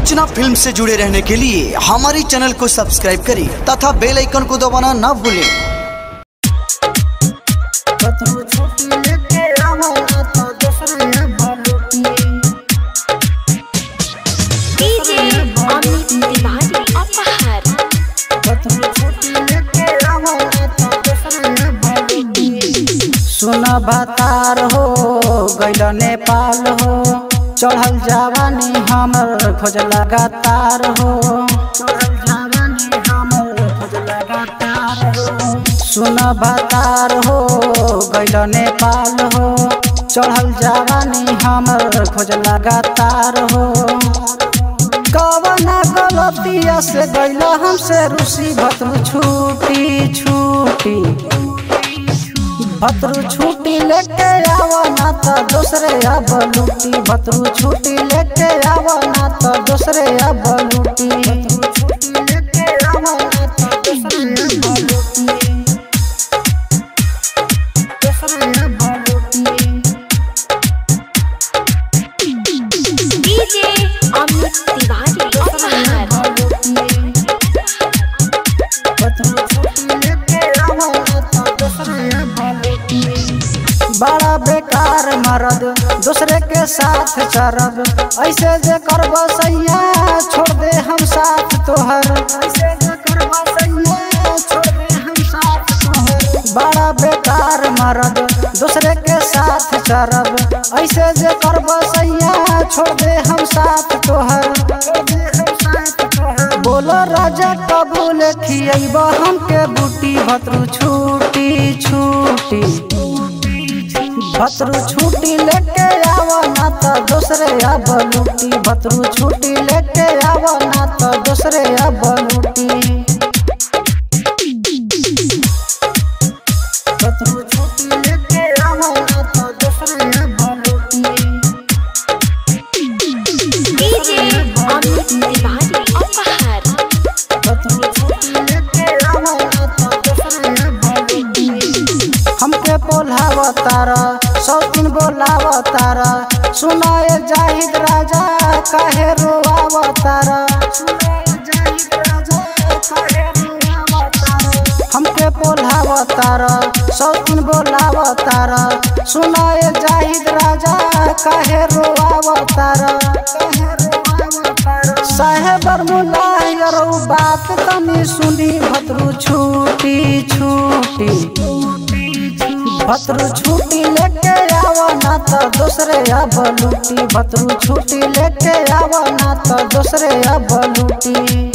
अर्चना film से जुड़े रहने के लिए हमारे चैनल को सब्सक्राइब करें तथा बेल आइकन को दबाना ना भूलें डीजे अमित तिवारी अपहर सुन भतार हो गैल नेपाल हो चढ़ल जवानी हमर खोज लगातार हो सुन भतार हो गैल नेपाल हो चढ़ल जवानी हमर खोज लगातार हो कवना गलतिया से गैल हमसे रूसी भतरू छूटी छूटी भतरू छुट्टी लेके आवा ना तो दूसरे अब लूटी भतरू छुट्टी लेके आवा ना तो दूसरे अब लूटी डीजे अमित तिवारी अपहर बड़ा बेकार मरद दूसरे के साथ चरब ऐसे जे करब सैया छोड़ दे हम साथ तोहर ऐसे जे करब सैया छोड़ दे हम साथ तोहर बड़ा बेकार मरद दूसरे के साथ चरब ऐसे जे करब सैया छोड़ दे हम साथ तोहर बोलो राजा कबूल खियब हमके बूटी भतरू छूटी छूटी भतरू छुट्टी लेके आवा ना तो दूसरे अब लूटी भतरू छुट्टी लेके आवा ना तो दूसरे अब लूटी भतरू छुट्टी लेके आवा ना तो दूसरे अब लूटी डीजे अमित तिवारी अपहर भतरू छुट्टी लेके आवा ना तो दूसरे अब लूटी हमके बोलाव तारा सौ दिन बोलाव तारा सुनाए जाहिद राजा काहे रोआव तारा हमके बोलाव तारा सौ दिन बोलाव तारा सुनाए जाहिद राजा काहे रोआव तारा साहेब मुलायर बात तनी सुनी भतरू छूटी छूटी भतरू छुट्टी लेके आवा ना तो दूसरे अब लूटी भतरू छुट्टी लेके आवा ना तो दूसरे अब लूटी